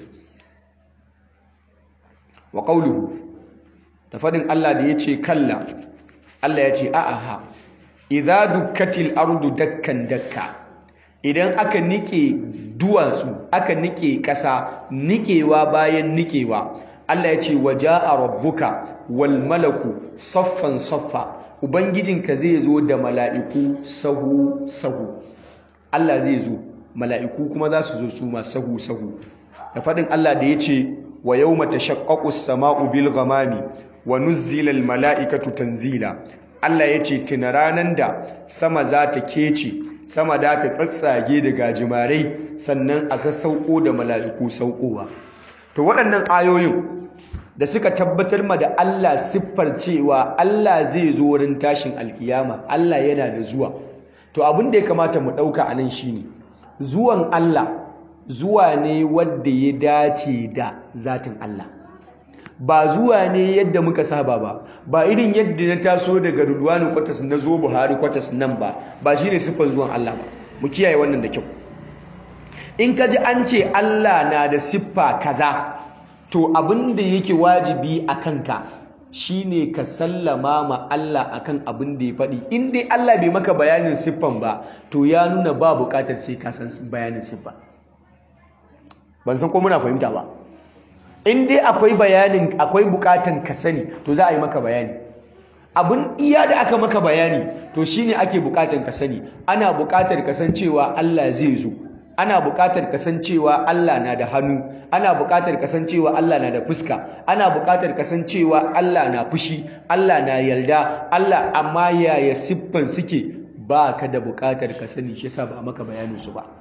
wa qawluhu da fadin Allah da yace kalla Allah yace a'aha idza dukkatil ardu dakkan dakka idan aka nike duwatsu aka nike ƙasa nikewa bayan nikewa Allah ya ce waja'a rabbuka wal malaku saffan saffa ubangijinka zai zo da mala'iku sahu sahu Allah zai zo mala'iku kuma za su zo su ma sahu sahu da fadin Allah da ya ce wa yawma tashaqqaqu as-sama'u bil ghamami wa nuzzila al mala'ikatu tanzila Allah ya ce tuna ranan da sama za ta kece sama da ta tsatsage da gajimarai sannan a sassauko da mala'iku saukowa to waɗannan ayoyin da suka tabbatar ma da Allah siffar cewa Allah zai zo wurin tashin alkiyama Allah yana da zuwa to abin da ya kamata mu ɗauka a nan shine zuwan Allah zuwa ne wadda ya dace da zatin Allah ba zuwa ne yadda muka saba ba ba irin yadda na taso daga Rulwani kwatas na zo Buhari kwatas nan ba ba shine siffar zuwan Allah ba mu kiyaye wannan da kyau in ka ji an ce Allah na da siffa kaza to abin da yake wajibi a kanka shine ka sallama ma Allah akan abin da ya faɗi in dai Allah bai maka bayanin siffan ba to ya nuna ba buƙatar sai ka san bayanin siffa ban san ko muna fahimta ba in dai akwai bayanin akwai buƙatar ka sani to za a yi maka bayani abin iya da aka maka bayani to shine ake bukatar ka sani ana bukatar kasancewa Allah zai zo ana bukatar kasancewa Allah na da hannu ana bukatar kasancewa Allah na da fuska ana bukatar kasancewa Allah na fushi Allah na yarda Allah amma yaya siffan suke ba ka da bukatar ka sani shi yasa ba maka bayanin su ba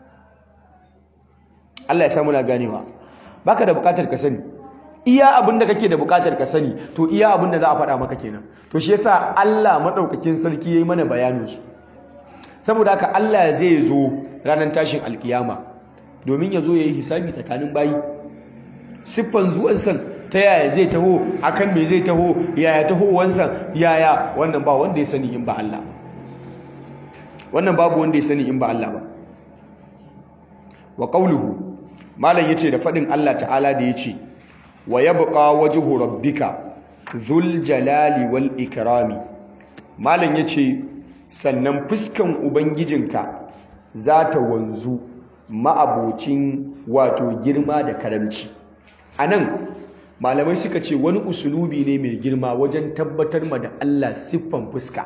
Allah ya samu na ganewa baka da bukatar ka sani iya abin da kake da bukatar ka sani to iya abin da za a faɗa maka kenan to shi yasa Allah madaukakin sarki yayi mana bayanin su saboda haka Allah zai zo ranar tashin alkiyama domin ya zo yayi hisabi tsakanin bayi siffan zuwan san ta yaya zai taho akan me zai taho yaya taho wansan yaya wannan ba wanda ya sani in ba Allah wannan babu wanda ya sani in ba Allah ba wa qawluhu malam yace da fadin Allah ta'ala da yace wa yabqa wajhu rabbika dhul jalali wal ikrami malam yace sannan fuskan ubangijinka za ta wanzu ma'abocin wato girma da karamci anan malamai suka ce wani usulubi ne mai girma wajen tabbatar ma da Allah siffan fuska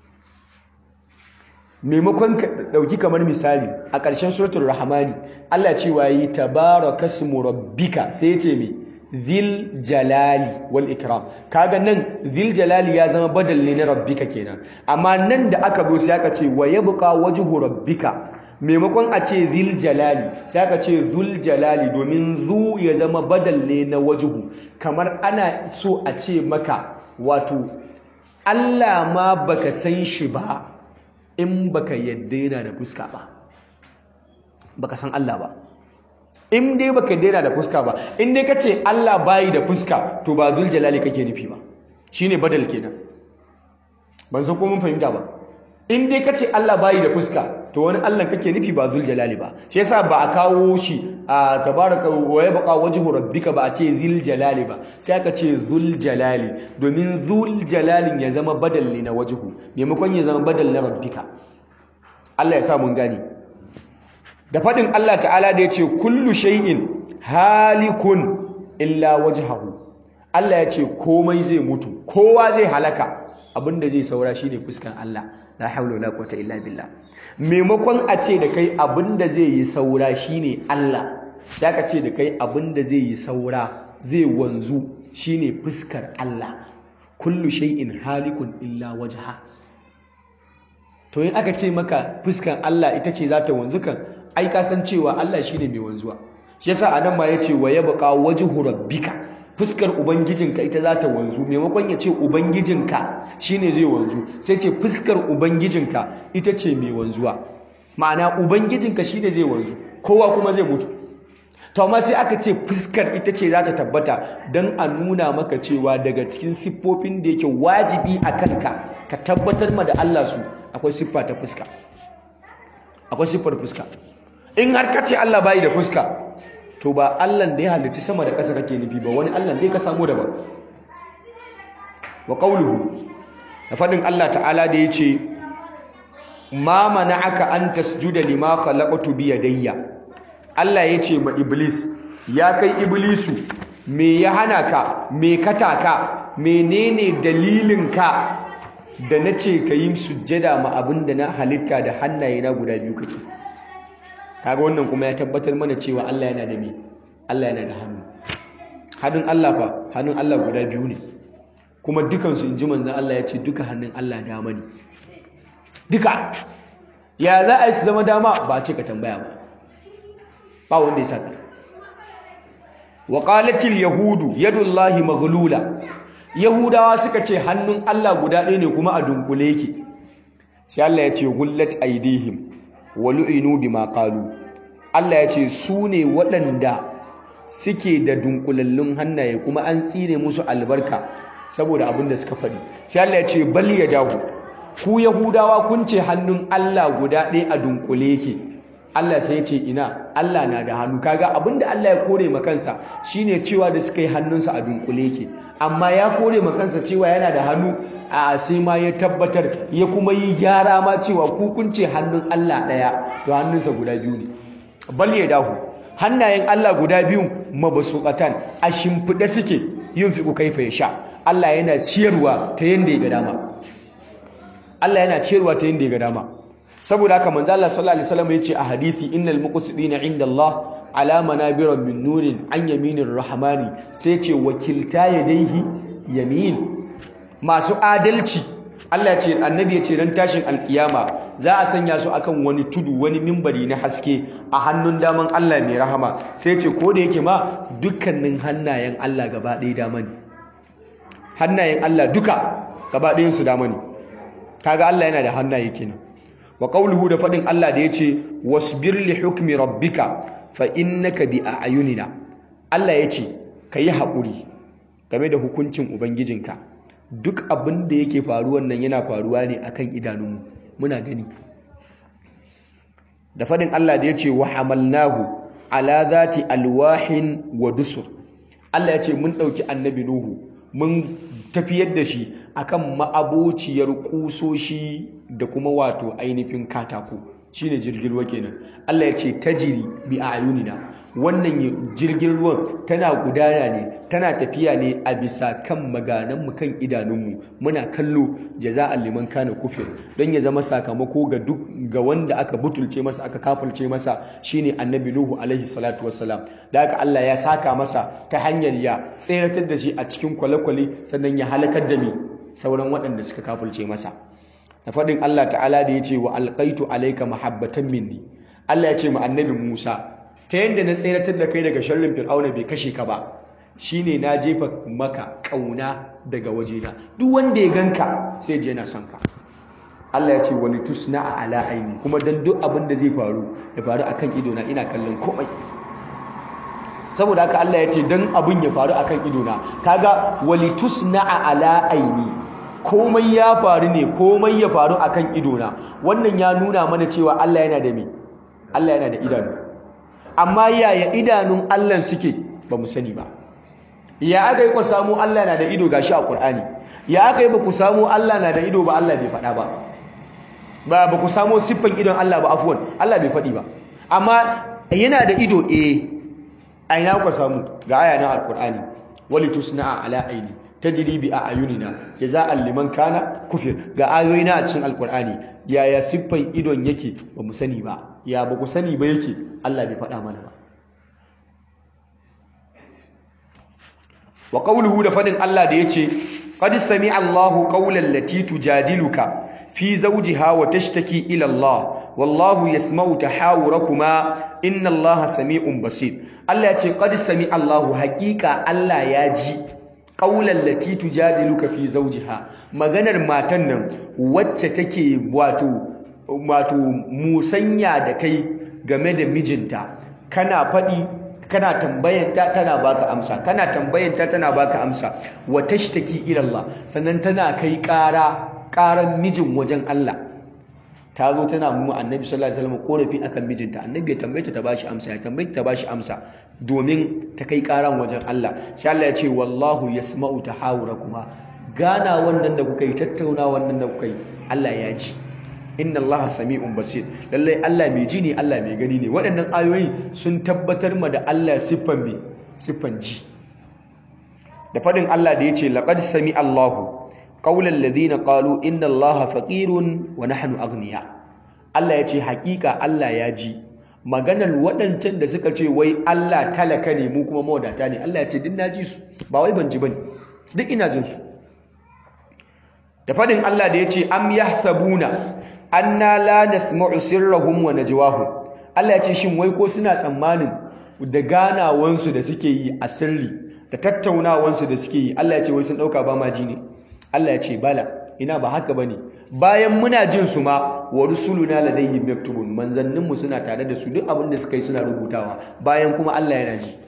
maimakon ka dauki kamar misali a ƙarshen suratul rahmani Allah cewa yi tabarakasmu rabbika sai ya ce me zil jalali wal ikram kaga nan zil jalali ya zama badal ne na rabbika kenan amma nan da aka zo sai aka ce wa yabqa wajhu rabbika maimakon a ce zil jalali sai aka ce zul jalali domin zu ya zama badal ne na wajhu kamar ana so a ce maka wato Allah ma baka san shi ba in baka yadda yana da fuska ba baka san Allah ba in dai baka yadda yana da fuska ba in dai kace Allah bayi da fuska to ba zul jalali kake nufi ba shine badal kenan ban san ko mun fahimta ba in dai kace Allah bayi da fuska to wani Allah kake nufi ba zul jalali ba shi yasa ba a kawo shi a tabaraka wa yabqa wajhu rabbika ba a ce zil jalali ba sai aka ce zul jalali domin zul jalalin ya zama badal ne na wajhu maimakon ya zama badal na rabbika Allah ya sa mun gani da fadin Allah ta'ala da yace kullu shay'in halikun illa wajhahu Allah ya ce komai zai mutu kowa zai halaka abinda zai saura shine fuskan Allah la haula wala quwwata illa billah maimakon a ce da kai abinda zai yi saura shine Allah sai ka ce da kai abinda zai yi saura zai wanzu shine fuskar Allah kullu shay'in halikun illa wajha to in aka ce maka fuskar Allah ita ce za ta wanzu kan ai ka san cewa Allah shine mai wanzuwa shi yasa anan ma yace wa yabqa wajhu rabbika fuskar ubangijinka ita za ta wanzu maimakon ya ce ubangijinka shine zai wanzu sai ce fuskar ubangijinka ita ce mai wanzuwa ma'ana ubangijinka shine zai wanzu kowa kuma zai mutu to amma sai aka ce fuskar ita ce za ta tabbata don a nuna maka cewa daga cikin siffofin da yake wajibi a kanka ka tabbatar ma da Allah su akwai siffa ta fuska akwai siffar fuska in har ka ce Allah bayi da fuska to ba Allah da ya halitta sama da ƙasa kake nufi ba wani Allah dai ka samu daban wa qawluhu da fadin Allah ta'ala da yace ma mana'aka an tasjuda lima khalaqtu bi yadayya Allah yace ma iblis ya kai iblisu me ya hana ka me kataka menene dalilin ka da nace ka yi sujjada ma abinda na halitta da hannaye na guda biyu kake kaga wannan kuma ya tabbatar mana cewa Allah yana da me Allah yana da hannu hannun Allah fa hannun Allah guda biyu ne kuma dukansu in ji manzan Allah ya ce duka hannun Allah dama ne duka ya za a yi su zama dama ba a ce ka tambaya ba ba wanda ya saka wa qalatil yahudu yadullahi maghlula yahudawa suka ce hannun Allah guda ɗaya ne kuma a dunkule yake sai Allah ya ce gullat aidihim wa lu'inu bima qalu Allah ya ce su ne waɗanda suke da dunkulallun hannaye kuma an tsine musu albarka saboda abin da suka faɗi sai Allah ya ce bal yadahu ku yahudawa kun ce hannun Allah guda ɗaya a dunkule yake Allah sai ya ce ina Allah na da hannu kaga abinda Allah ya kore ma kansa shine cewa da suka yi hannunsa a dunkule yake amma ya kore ma kansa cewa yana da hannu a sai ma ya tabbatar ya kuma yi gyara ma cewa ku kun ce hannun Allah ɗaya to hannunsa guda biyu ne bal ya dahu hannayen Allah guda biyu mabasuqatan a shimfiɗe suke yin fiku kaifa ya sha Allah yana ciyarwa ta yanda ya ga dama Allah yana ciyarwa ta yanda ya ga dama saboda haka manzo Allah sallallahu alaihi wasallam yace a hadisi innal muqsidina inda Allah ala manabira min nurin an yaminir rahmani sai ce wakilta yadaihi yamin masu adalci Allah ya ce annabi ya ce ran tashin alkiyama za a sanya su akan wani tudu wani mimbari na haske a hannun daman Allah mai rahama sai ce ko da yake ma dukkanin hannayen Allah gaba ɗaya dama ne hannayen Allah duka gaba ɗayan su dama ne kaga Allah yana da hannaye kenan wa qawluhu da fadin Allah da yace wasbir li hukmi rabbika fa innaka bi a'yunina Allah yace kayi haƙuri game da hukuncin ubangijinka duk abin da yake faruwan nan yana faruwa ne akan idanunmu muna gani da fadin Allah da yace wa hamalnahu ala zati alwahin wa dusur Allah yace mun dauki annabi nuhu mun tafiyar da shi akan ma'abociyar kusoshi da kuma wato ainihin katako shine jirgin ruwa kenan Allah ya ce tajiri bi ayunina wannan jirgin ruwan tana gudana ne tana tafiya ne a bisa kan maganan mu kan idanunmu muna kallo jaza'an liman kana kufir don ya zama sakamako ga duk ga wanda aka butulce masa aka kafulce masa shine annabi nuhu alaihi salatu wassalam da haka Allah ya saka masa ta hanyar ya tseratar da shi a cikin kwale-kwale sannan ya halakar da mi sauran waɗanda suka kafulce masa da faɗin Allah ta'ala da ya ce wa alƙaitu alaika mahabbatan minni Allah ya ce ma annabi Musa ta yadda na tseratar da kai daga sharrin fir'auna bai kashe ka ba shine na jefa maka ƙauna daga wajena duk wanda ya ganka sai je yana son ka Allah ya ce wani tusna a ala aini kuma dan duk abin da zai faru ya faru akan idona ina kallon komai saboda haka Allah ya ce dan abin ya faru akan idona kaga wali tusna a ala aini komai ya faru ne komai ya faru akan idona wannan ya nuna mana cewa Allah yana da me Allah yana da idanu amma yaya idanun Allah suke ba mu sani ba ya aka yi ku samu Allah na da ido gashi a Qur'ani ya aka yi ba ku samu Allah na da ido ba Allah bai faɗa ba ba ba ku samu siffan idon Allah ba afwan Allah bai faɗi ba amma yana da ido eh a ina ku samu ga aya na Al-Qur'ani wali tusna'a ala aini tajri bi ayunina jaza'an liman kana kufir ga ayoyi na a cikin alkur'ani yaya siffan idon yake ba mu sani ba ya ba ku sani ba yake Allah bai faɗa mana ba wa qawluhu da fadin Allah da yace qad sami'a Allahu qawlan lati tujadiluka fi zawjiha wa tashtaki ila Allah wallahu yasma'u tahawurakuma inna Allaha sami'un basir Allah yace qad sami'a Allahu haqiqa Allah ya ji qaulan lati tujadiluka fi zawjiha maganar matan nan wacce take wato wato musanya da kai game da mijinta kana fadi kana tambayanta tana baka amsa kana tambayanta tana baka amsa wa tashtaki ila Allah sannan tana kai ƙara ƙaran mijin wajen Allah ta zo tana mu annabi sallallahu alaihi wasallam korafi akan mijinta annabi ya tambaye ta ta bashi amsa ya tambaye ta bashi amsa domin ta kai karan wajen Allah sai Allah ya ce wallahu yasma'u tahawurakuma gana wannan da kuka yi tattauna wannan da kuka yi Allah ya ji inna Allah sami'un basir lalle Allah mai ji ne Allah mai gani ne waɗannan ayoyi sun tabbatar ma da Allah siffan me siffan ji da fadin Allah da yace laqad sami Allahu qawlan ladina qalu inna allaha faqirun wa nahnu aghniya Allah ya ce hakika Allah ya ji maganar waɗancan da suka ce wai Allah talaka ne mu kuma mawadata ne Allah ya ce din naji su ba wai ban ji bane duk ina jin su da fadin Allah da ya ce am yahsabuna anna la nasma'u sirrahum wa najwahum Allah ya ce shin wai ko suna tsammanin da ganawansu da suke yi a sirri da tattaunawansu da suke yi Allah ya ce wai sun dauka ba ma ji ne Allah ya ce bala ina ba haka bane bayan muna jin su ma wa rusuluna ladayhim yaktubun manzannin mu suna tare da su duk abin da suka yi suna rubutawa bayan kuma Allah yana ji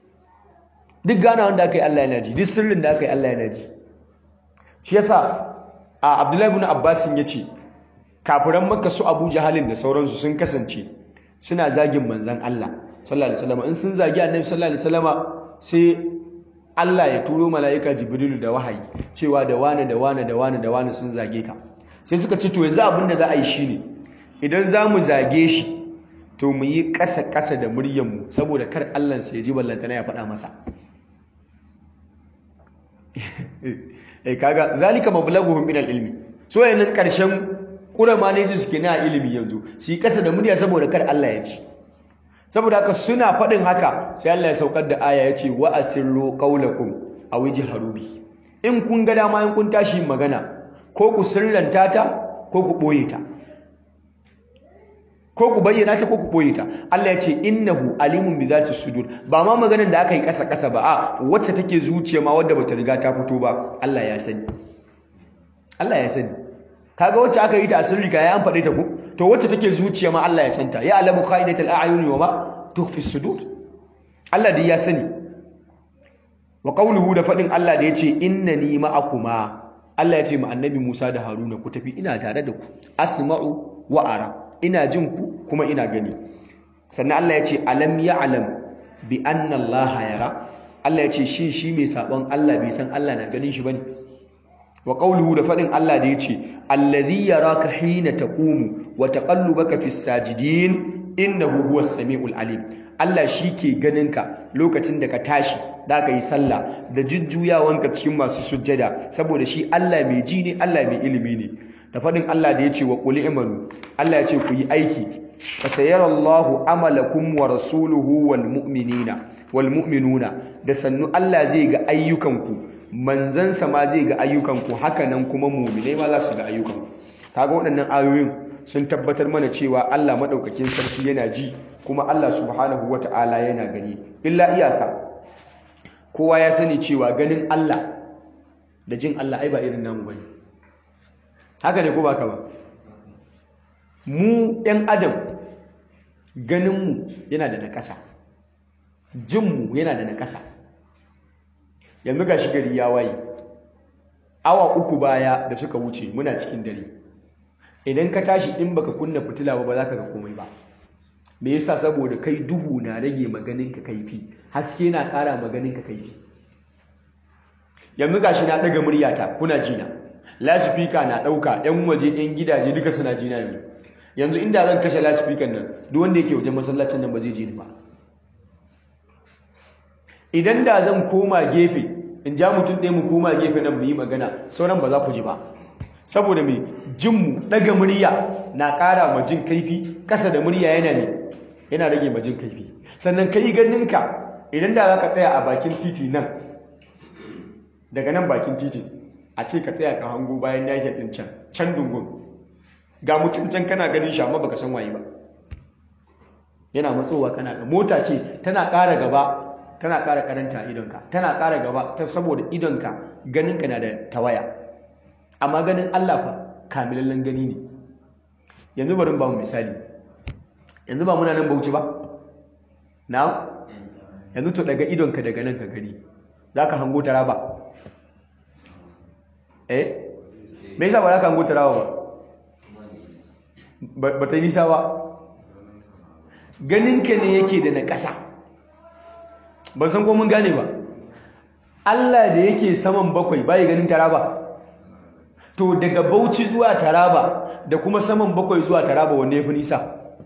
duk gana wanda aka yi Allah yana ji duk sirrin da aka yi Allah yana ji shi yasa a Abdullahi ibn Abbas ya ce kafiran Makka su Abu Jahalin da sauransu sun kasance suna zagin manzan Allah sallallahu alaihi wasallam in sun zagi Annabi sallallahu alaihi wasallama sai Allah ya turo mala'ika Jibrilu da wahayi cewa da wane da wane da wane da wane sun zage ka sai suka ce to yanzu abin da za a yi shine idan za mu zage shi to mu yi ƙasa-ƙasa da muryarmu saboda kar Allah sai ya ji ballantana ya faɗa masa eh kaga zalika mablaghuhum min al-ilmi so yayin karshen kurama ne su suke na ilimi yanzu su yi kasa da murya saboda kar Allah ya ci saboda haka suna faɗin haka sai Allah ya saukar da aya ya ce wa asirru qawlakum aw ijharu bi in kun ga dama in kun tashi magana ko ku sirranta ta ko ku boye ta ko ku bayyana ta ko ku boye ta Allah ya ce innahu alimun bi zati sudur ba ma maganar da aka yi kasa kasa ba a wacce take zuciya ma wadda bata riga ta fito ba Allah ya sani Allah ya sani kaga wacce aka yi ta asirri ka ya an faɗe ta ku to wacce take zuciya ma Allah ya santa ya alamu khaidatul a'yuni wa ma tukhfi sudur Allah dai ya sani wa qawluhu da faɗin Allah da yace innani ma'akuma Allah ya ce ma annabi Musa da Haruna ku tafi ina tare da ku asma'u wa ara ina jin ku kuma ina gani sannan Allah ya ce alam ya'lam bi anna Allah yara Allah ya ce shi shi mai sabon Allah bai san Allah na ganin shi bane wa qawluhu da fadin Allah da yace allazi yaraka hina taqumu wa taqallubaka fis sajidin innahu huwas samiul alim Allah shi ke ganinka lokacin da ka tashi da ka yi sallah da jujjuyawanka cikin masu sujjada saboda shi Allah mai ji ne Allah mai ilimi ne da faɗin Allah da ya ce wa ƙuli imanu Allah ya ce ku yi aiki fa sayarallahu amalakum wa rasuluhu wal mu'minina wal mu'minuna da sannu Allah zai ga ayyukanku manzansa ma zai ga ayyukanku haka nan kuma mu'minai ma za su ga ayyukanku kaga waɗannan ayoyin sun tabbatar mana cewa Allah madaukakin sarki yana ji kuma Allah subhanahu wata'ala yana gani illa iyaka kowa ya sani cewa ganin Allah da jin Allah ai ba irin namu bane haka ne ko ba ka ba mu ɗan adam ganinmu yana da nakasa jinmu yana da nakasa yanzu ga gari ya waye awa uku baya da suka wuce muna cikin dare idan ka tashi in baka kunna fitila ba ba za ka ga komai ba me yasa saboda kai duhu na rage maganinka kaifi haske na ƙara maganinka kaifi yanzu gashi na ɗaga muryata kuna jina lasifika na ɗauka 'yan waje 'yan gidaje duka suna jina yanzu yanzu inda zan kashe lasifikan nan duk wanda yake wajen masallacin nan ba zai ji ni ba idan da zan koma gefe in ja mutum ɗaya mu koma gefe nan mu yi magana sauran ba za ku ji ba saboda mai jinmu ɗaga murya na ƙara ma jin kaifi ƙasa da murya yana ne yana rage ma jin kaifi sannan ka yi ganinka idan da za ka tsaya a bakin titi nan daga nan bakin titi a ce ka tsaya ka hango bayan ya ɗin can can dungun ga mutum can kana ganin shi amma baka san waye ba yana matsowa kana ga mota ce tana ƙara gaba tana ƙara karanta idonka tana ƙara gaba ta saboda idonka ganinka na da tawaya amma ganin Allah fa kamilallen gani ne yanzu bari ba mu misali yanzu ba muna nan bauchi ba na yanzu to daga idonka daga nan ka gani za ka hango taraba eh me yasa ba za ka hango taraba ba ba ta yi nisa ba ganinka ne yake da na ƙasa ban san ko mun gane ba Allah da yake saman bakwai bai ganin taraba to daga bauchi zuwa taraba da kuma saman bakwai zuwa taraba wanne ya fi nisa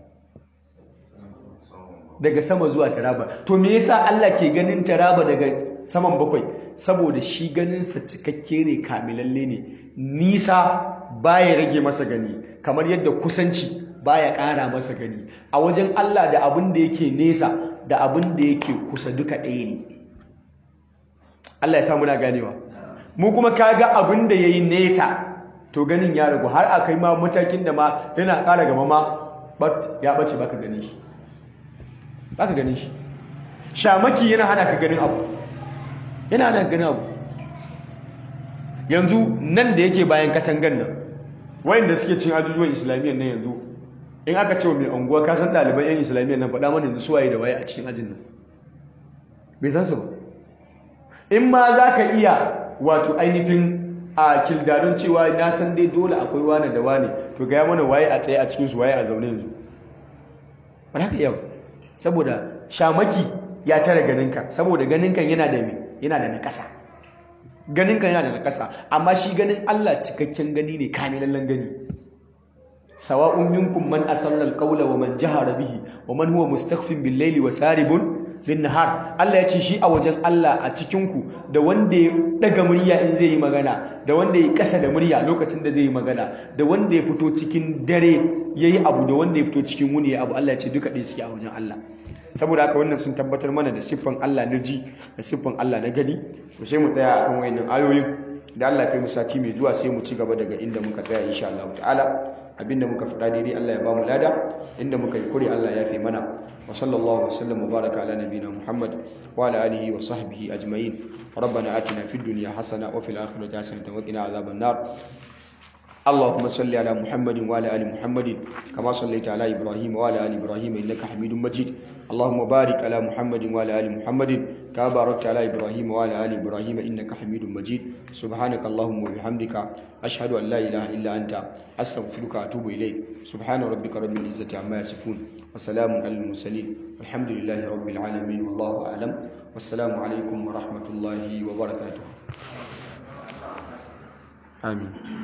daga sama zuwa taraba to me yasa Allah ke ganin taraba daga saman bakwai saboda shi ganinsa cikakke ne kamilalle ne nisa baya rage masa gani kamar yadda kusanci baya ƙara masa gani a wajen Allah da abin da yake nesa da abin da yake kusa duka ɗaya ne Allah ya sa muna ganewa mu kuma kaga abin da yayi nesa to ganin ya ragu har akai ma matakin da ma yana ƙara gaba ma bat ya bace baka ganin shi baka ganin shi shamaki yana hana ka ganin abu yana hana ganin abu yanzu nan da yake bayan katangan nan wayanda suke cin ajujuwan islamiyyar nan yanzu in aka ce wa mai unguwa ka san ɗaliban yan islamiyyar nan faɗa mana yanzu suwaye da waye a cikin ajin nan bai san su ba in ma za ka iya wato ainihin a kildarin cewa na san dai dole akwai wane da wane to gaya mana waye a tsaye a cikinsu waye a zaune yanzu ba za ka iya saboda shamaki ya tare ganinka saboda ganinka yana da me yana da nakasa ganinka yana da nakasa amma shi ganin Allah cikakken gani ne kamilallen gani sawa'un minkum man asarra alqawla wa man jahara bihi wa man huwa mustakhfin bil layli wa saribun bin nahar Allah ya ce shi a wajen Allah a cikin ku da wanda ya daga murya in zai yi magana da wanda ya kasa da murya lokacin da zai yi magana da wanda ya fito cikin dare yayi abu da wanda ya fito cikin wuni ya abu Allah ya ce duka ɗaya suke a wajen Allah saboda haka wannan sun tabbatar mana da siffan Allah na ji da siffan Allah na gani to sai mu tsaya akan wayannan ayoyin da Allah kai mu sati mai zuwa sai mu ci gaba daga inda muka tsaya insha Allah ta'ala abinda muka faɗa daidai Allah ya ba mu lada inda muka yi kure Allah ya fi mana wa sallallahu wa sallam wa baraka ala nabiyina Muhammad wa ala alihi wa sahbihi ajma'in ربنا آتنا في الدنيا حسنة وفي الآخرة حسنة وقنا عذاب النار اللهم صل على محمد وعلى ال محمد كما صليت على ابراهيم وعلى ال ابراهيم انك حميد مجيد اللهم بارك على محمد وعلى ال محمد كما باركت على ابراهيم وعلى ال ابراهيم انك حميد مجيد سبحانك اللهم وبحمدك اشهد ان لا اله الا انت استغفرك واتوب اليك سبحان ربك رب العزه عما يصفون وسلام على المرسلين والحمد لله رب العالمين والله اعلم والسلام عليكم ورحمه الله وبركاته آمين